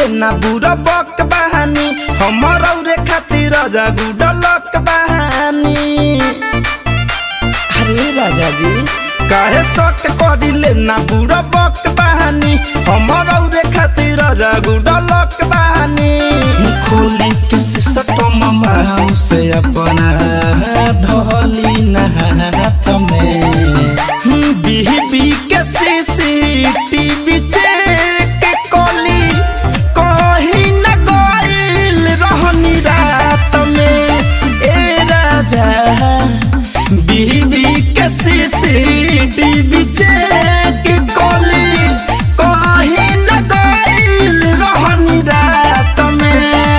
करिले ना बुरा बक बहानी हमर औरे खातिर राजा गुडलक बहानी अरे राजा जी काहे शक करिले ना बुरा बक बहानी हमर औरे खातिर राजा गुडलक बहानी खोली के सिसटम माऊ से अपना धोली ना हाथ में बिही बी के सीसीटीवी चेक कली कहीं न गइल रहनी रात में ए राजा बीबी के सीसीटीवी चेक कली कहीं न गइल रहनी रात में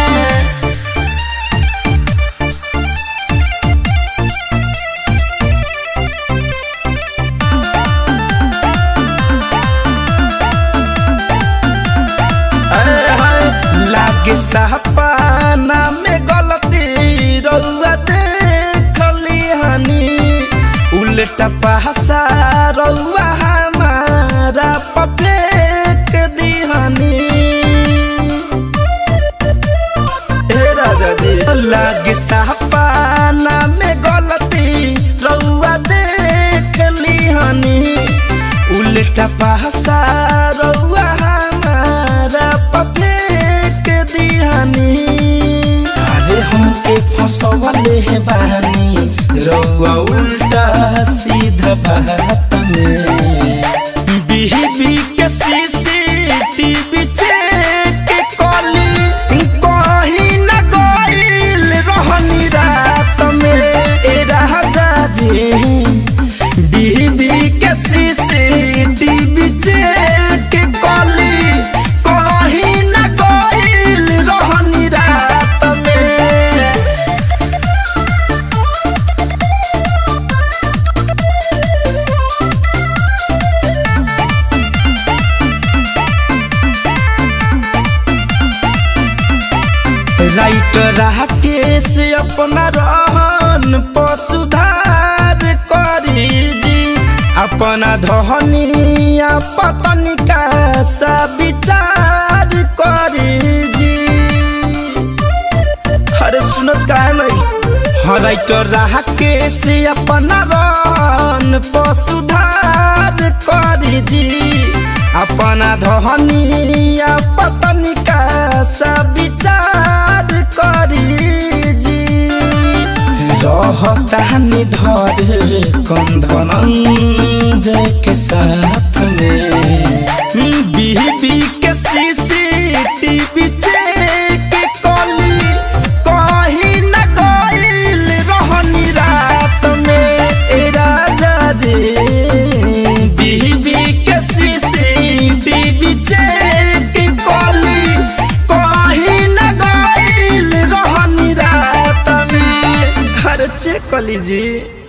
अरे हाय, लागे सपना में गलती रउआ देखली हनी उल्टा पहसा रउआ हमारा पफेक दिहनी ए राजा जी लागे सपना में गलती रउआ देखली हनी उल्टा पहसा रउआ हमारा पफेक दिहनी अरे हमके फसवले है बानी रउआ उल्टा सीधा बात में बीबी के सीसीटीवी चेक कली कहीं न गइल रहनी रात में ए राजा जी बीबी के सीसीटीवी चेक कली कहीं न गइल रहनी रात में राइटर राकेश अपना रहन पर सुधार करी जी अपना धनिया पत्नी का सा विचार करी जी अरे सुनत का नहीं हाँ राइटर राकेश अपना रहन पर सुधार करी जी अपना धनिया पत्नी का सा विचार करी जी रहतानी धर कंधन जय के साथ में बीबी के सीसीटीवी चेक कली कहीं न गइल रहनी रात में ए राजा जी बीबी के सीसीटीवी चेक कली कहीं न गइल रहनी रात में हर चेक कली जी